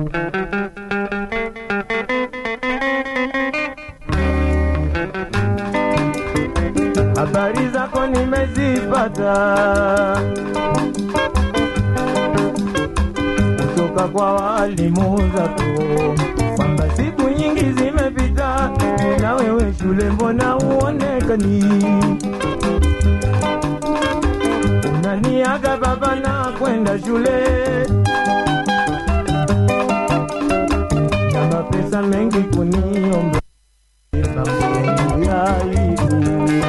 habari zako nimezipata kutoka kwa walimu zako kwamba siku nyingi zimepita na wewe shule mbona uonekani unaniaga baba na kwenda shule na mapesa mengi kuniomba mambo ya aibu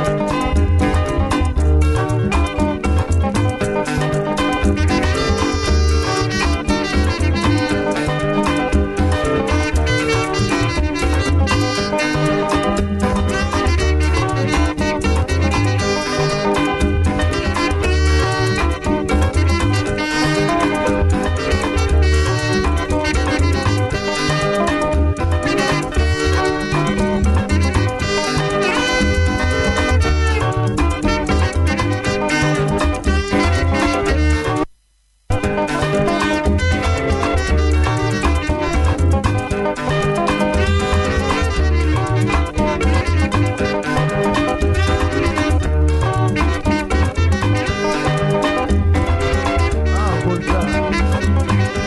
Ah, Bolsa.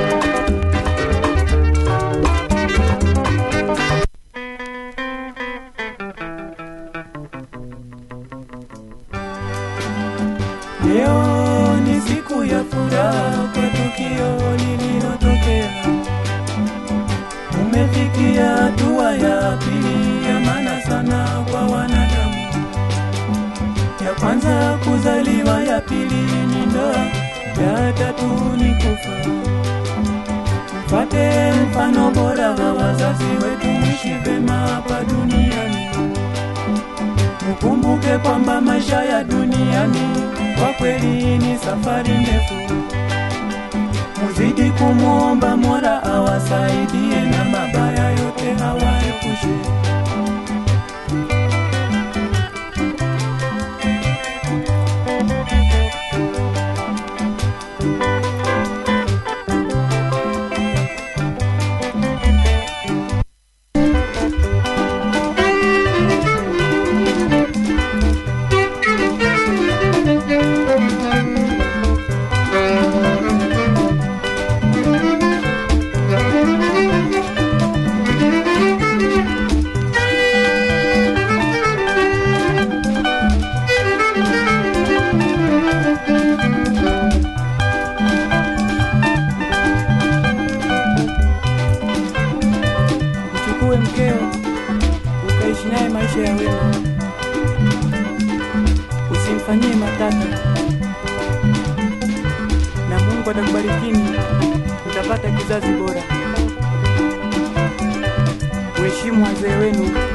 Leo ni siku ya furaha kwa tukio lililotokea. Umefikia hatua ya pili ya maana sana kwa wanadamu. Ya kwanza kuzaliwa, ya pili ni ndoa, ya tatu ni kufa. Mfate mfano bora wa wazazi wetu, mwishi vema hapa duniani. Ukumbuke kwamba maisha ya duniani kwa kweli ni safari ndefu. Muzidi kumwomba Mola awasaidie na mabaya yote hawaepushe. Uchukue mkeo ukaishi naye maisha ya wema, usimfanyie matata, na Mungu atakubarikini, utapata kizazi bora. Uheshimu wazee wenu